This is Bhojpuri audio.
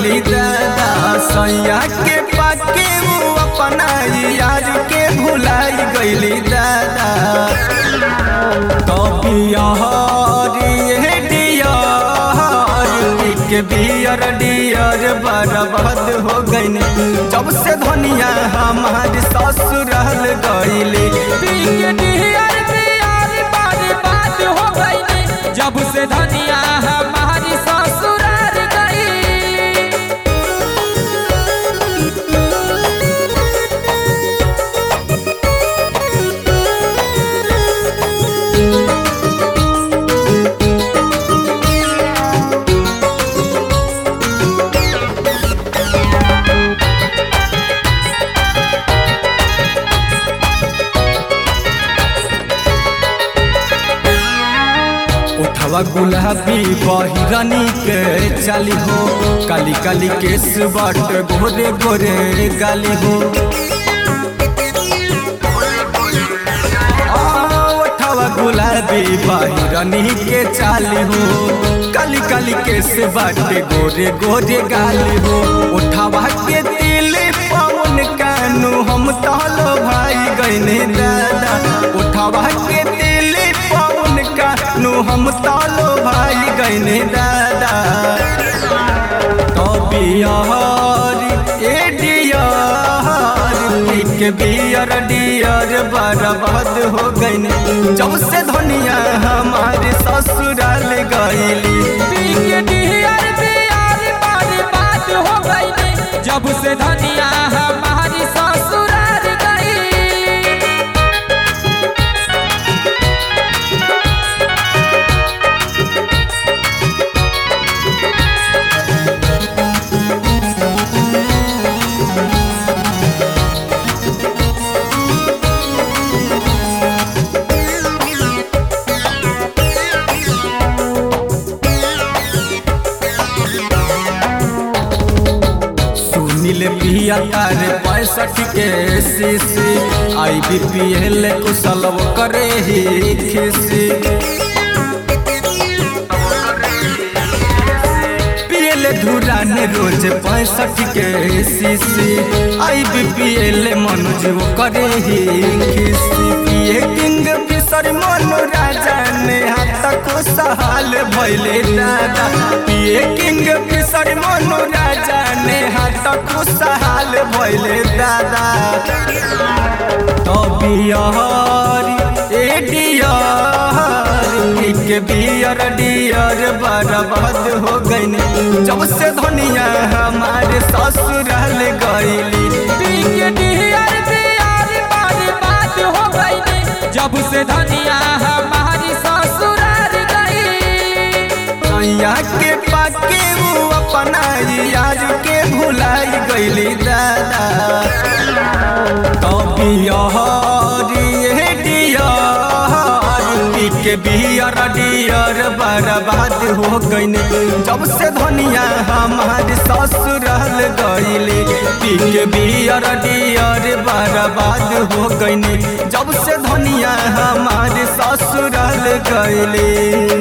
गईली दादा सैया के पाके वो अपना यार के भुलाई गईली दादा के बियर डियर बर्बाद हो गईनी जब से धनिया हमारी ससुराल गईली जब से धनिया हमारी ससुराल गई उठवा गुलाबी बहिरनी के चाली हो काली काली केस बट गोरे गोरे गाली हो आ, उठवा गुलाबी बहिरनी के चाली हो काली काली केस बट गोरे गोरे गाली हो उठवा के दिल पवन कानू हम तहलो भाई गईने दादा उठवा के दिल पवन कानू हम तालो भाई गईने दादा तो बियार ए डियार के बियर डियर बर्बाद हो गईने जब से धनिया हमारे ससुराल गईली जब से धनिया हमारी ससुराल गई सुनील पिया तारे पैंसठ के सीसी आई बी पी एल कुशल करे ही खिसी पियल धुरान रोज पैंसठ के सीसी आई बी पी एल मनोज वो करे ही खिसी पिए किंग फिसर मनो राजा ने हाथ को सहाल भैले दादा पिए किंग फिसर मनो राजा ने हाथ को सहाल भैले दादा तो बिहार ए डियार के बियर डियर बर्बाद हो गईनी जब से धनिया हमारे ससुराल गईली जब से धनिया हमारी ससुराल गई सैया के पाके वो अपना यार के भुलाई गईली दादा तो बिहार ए डियार के बियर डियर बर्बाद हो गईनी जब से धनिया हमारे ससुराल गईली पी के बियर डियर बर्बाद हो गईनी जब से धनिया हमारे ससुराल गईली